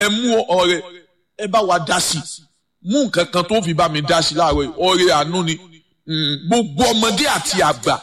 ẹ mú ọrẹ ẹ bá wa dá sí mú nǹkan kan tó fi bá mi dá sí láàárọ̀ yìí ọrẹ àánú ni gbogbo ọmọdé àti àgbà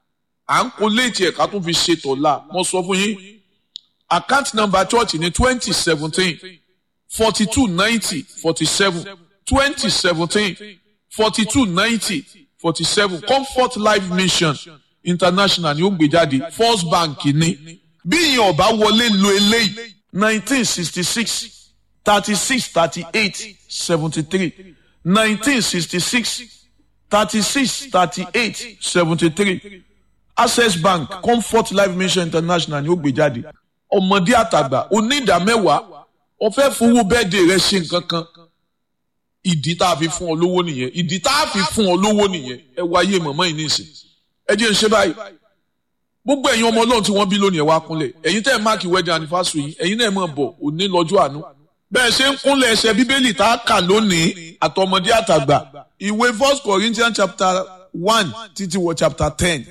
à ń kó léètì ẹ̀ka tó fi ṣe tọ̀la mo sọ fún yín account number church ní twenty seventeen forty two ninety forty seven twenty seventeen forty two ninety forty seven comfort life mission international ni ó gbé jáde first bank ní bí ìyẹn ọba wọlé lo eléyìí nineteen sixty six thirty six thirty eight seventy three nineteen sixty six thirty six thirty eight seventy three access bank comfort life mission international ni ó gbé jáde ọmọdé àtàgbà onídàmẹ́wàá ọ̀fẹ́ fowó bẹ́ẹ̀dẹ̀ rẹ ṣe nǹkan kan ìdí tá a fi fún ọ lówó nìyẹn ìdí tá a fi fún ọ lówó nìyẹn ẹ wáyé mọ̀mọ́ yìí nìsín ẹ jẹ́ ń ṣe báyìí gbogbo ẹ̀yin ọmọ ọlọ́run tí wọ́n bí lónìí ẹ̀ wá kúnlẹ̀ ẹ̀yin tẹ́ ẹ̀ máàkì wedding anniversary yìí ẹ̀yin náà mọ̀ bọ̀ òní lọ́jọ́ àánú bẹ́ẹ̀ ṣe ń kúnlẹ̀ ẹsẹ̀ bíbélì tá a kà lónìí àtọmọdé àtàgbà ìwé first corinthians chapter one títí wọ chapter ten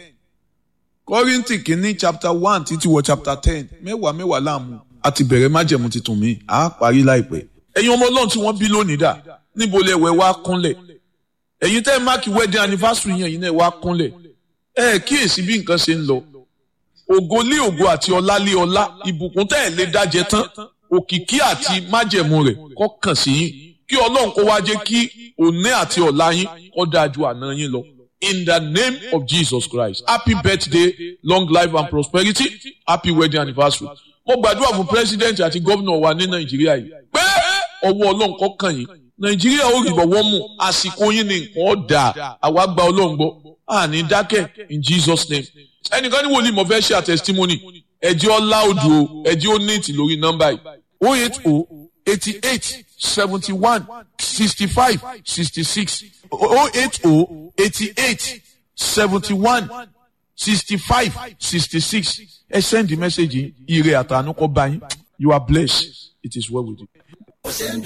kọ́ríntì kìíní chapter one títí wọ chapter ten mẹ́wàá mẹ́wàá láàmú àti bẹ̀rẹ̀ májẹ̀mú tuntun mi à á parí láìpẹ́ ẹ̀yin ọmọ ọlọ́run tí wọ́n bí lónìí dà níbo lẹ wẹ̀ wá kúnlẹ̀ ẹ̀yin tẹ́ ẹ̀ máàkì wedding anniversary yẹn ẹ̀yin náà wá kúnlẹ̀ ẹ̀ kíyèsí bí nǹkan ṣe ń lọ ògo lé ògo àti ọlá lé ọlá ìbùkún tẹ́ ẹ̀ lé dájẹ tán òkìkí àti májẹ̀mú rẹ̀ kó kàn sí yín kí ọlọ́run kó wá jẹ́ kí òní àti ọ̀la yín kó dáa ju àná yín lọ. In the name of Jesus Christ happy birthday long life and prosperity happy wedding anniversary. mo gbàdúrà fún president àti gómìnà wa ní nàìjíríà yìí pé ọwọ́ ọlọ́run kó kàn yín nàìjíríà ó rí bọ̀wọ́ mú àsìkò yín ní nǹkan ọ̀dà àwa gba ọlọ́run gbọ́ àní dákẹ́ in Jesus name ẹnìkan ní wòlíì mo fẹ́ ṣe àtẹ̀sítímọ́nì ẹ̀jẹ̀ ọlá odò ẹ̀jẹ̀ ó ní ìtì lórí nọ́mbà yìí o eight o eighty eight seventy one sixty five sixty six o eight o eighty eight seventy one sixty five sixty six ẹ send the message ire àtànú kọ bá yín you are blessed it is well with you.